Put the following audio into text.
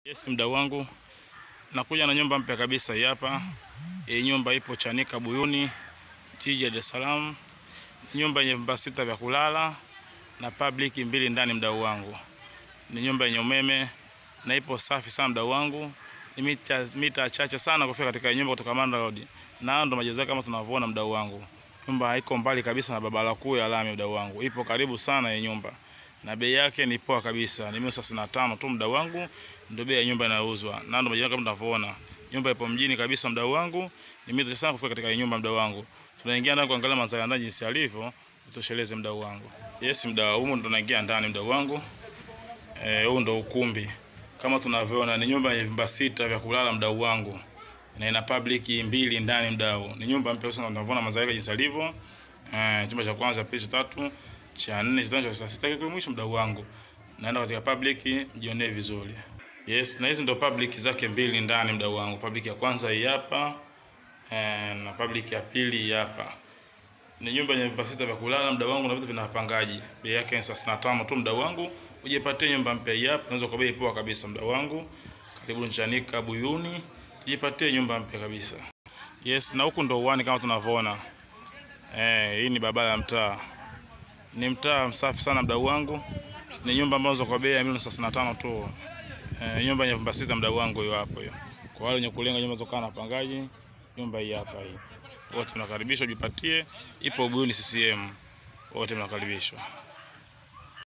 Yes, mdau wangu, nakuja na nyumba mpya kabisa hii hapa. Hii nyumba ipo Chanika Buyuni, jiji la Dar es Salaam. Ni nyumba yenye vyumba sita vya kulala na public mbili ndani, mdau wangu. Ni nyumba yenye umeme na ipo safi sana, mdau wangu. Ni mita, mita chache sana kufika katika hii nyumba kutoka Manda Road, na ndo majeza kama tunavyoona, mdau wangu. Nyumba haiko mbali kabisa na barabara kuu ya lami, mdau wangu. Ipo karibu sana hii nyumba na bei yake ni poa kabisa, ni milioni thelathini na tano tu mdau wangu, ndio bei ya nyumba inayouzwa, na ndio majirani kama tunavyoona. Nyumba ipo mjini kabisa mdau wangu, ni mizuri sana kufika katika hii nyumba mdau wangu. Tunaingia ndani kuangalia mandhari ya ndani jinsi alivyo, utosheleze mdau wangu. Yes mdau, humu ndo tunaingia ndani mdau wangu. Eh, huu ndo ukumbi kama tunavyoona, ni nyumba yenye vyumba sita vya kulala mdau wangu, na ina public mbili ndani mdau. Ni nyumba mpya sana, tunavyoona mandhari yake jinsi alivyo. Eh, chumba cha kwanza, pili, cha tatu cha nne cha tano cha sita kile mwisho mdau wangu. Naenda katika public mjionee vizuri. Yes, na hizi ndo public zake mbili ndani mdau wangu. Public ya kwanza hii hapa eh, na public ya pili hii hapa. Ni nyumba yenye vyumba sita vya kulala mdau wangu na vitu vina wapangaji. Bei yake ni thelathini na tano tu mdau wangu. Ujipatie nyumba mpya hii hapa, unaweza kwa bei poa kabisa mdau wangu. Karibu Chanika Buyuni, tujipatie nyumba mpya kabisa. Yes, na huku ndo uwani kama tunavyoona. Eh, hii ni barabara ya mtaa ni mtaa msafi sana mdau wangu. Ni nyumba ambazo kwa bei ya milioni thelathini na tano tu. E, nyumba yenye vyumba sita mdau wangu, hiyo hapo hiyo. Kwa wale wenye kulenga nyumba zokaa na pangaji, nyumba hii hapa hii. Wote mnakaribishwa, jipatie. Ipo Buyuni CCM, wote mnakaribishwa.